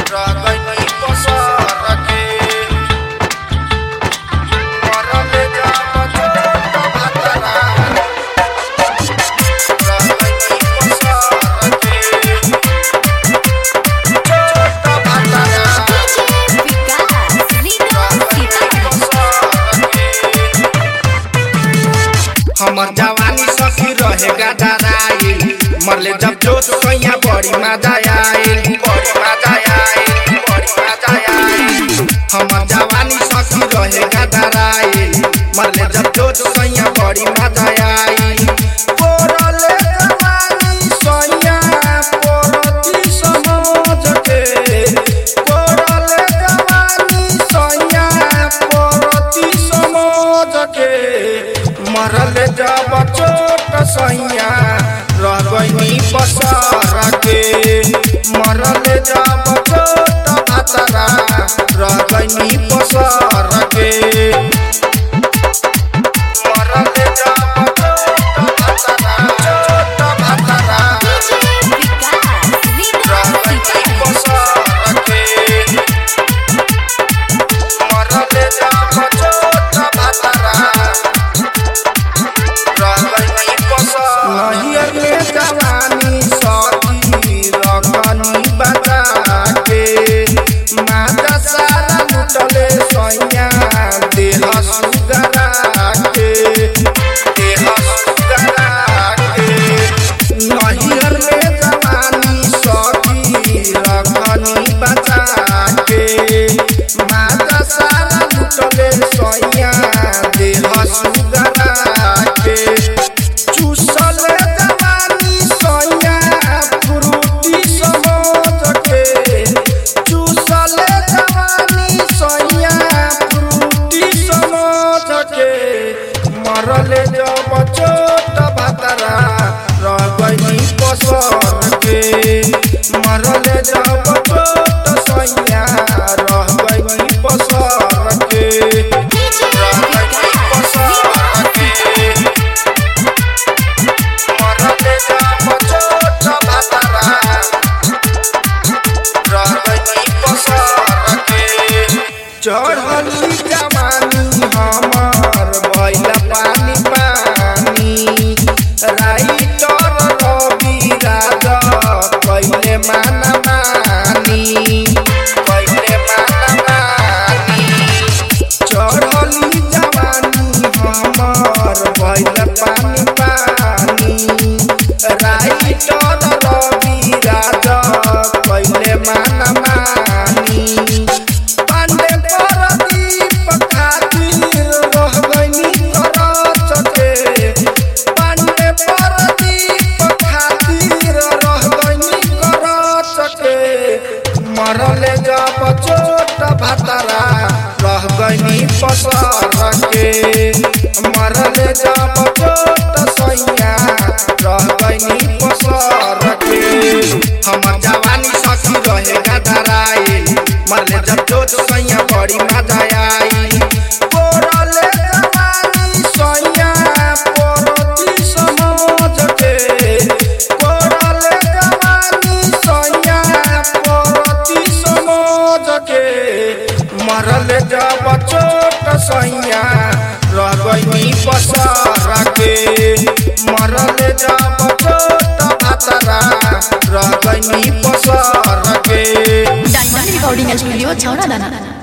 रगनी पसर के मरले जाम छोट भातरा रगनी पसर के छोट भातरा विकास लीडर सीतामढ़ी हमर जवानी सखी रहेगा डराइल मरले जब जोश सैया बड़ी मजा आइल बड़ी मजा आइल बड़ी मजा आइल हमर जवानी सखी रहेगा डराइल मरले जब जोश सैया बड़ी मजा आइल पोरले जवानी सैया पोरती समझ के पोरले जवानी सैया पोरती समझ के मरल जब चोट सैया रगनी पसार के मरल जब चोट भातरा रगनी पसार के मरल जब चोट भातरा चोट भातरा विकास लीडर रगनी सीतामढ़ी पसार के मरल जब चोट भातरा नहियरले जवानी सखी रगनी बचा के माता सारा लुटले सैया देह सुगरा के देह सुगरा के नहियरले जवानी सखी रगनी बचा के माता सारा लुटले सैया देह सुगरा के चूसल जवानी सैया फ्रूटी समझ के चूसल जवानी सैया फ्रूटी समझ के मरल जब चोट भातरा रगनी पसर के मरल जब चोट सैया रगनी पसर के रगनी पसर के मरले जाम चोट भातरा रगनी पसार के चढ़ली जवानी हमर भइल पानी पानी राइटर रवि राजा कइले माना मानी कइले माना मानी चढ़ली जवानी हमर भइल पानी पानी राइटर रवि राजा कइले माना मानी पांडे परदीप खातिर रह गइनी करत के पांडे परदीप खातिर रह गइनी करत के मरले जब चोट भातरा रह गइनी पसर के मरले जब चोट सैया रह गइनी पसर के हमर जवानी सखी रहेगा धराइल मरले जब चोट सैया बड़ी मजा आइल पोरले जवानी सैया पोरती समझ के पोरले जवानी सैया पोरती समझ के मरल जब चोट सैया रगनी पसार के मरल जब चोट भातरा रगनी पसार के डायमंड रिकॉर्डिंग स्टूडियो छौड़ा दाना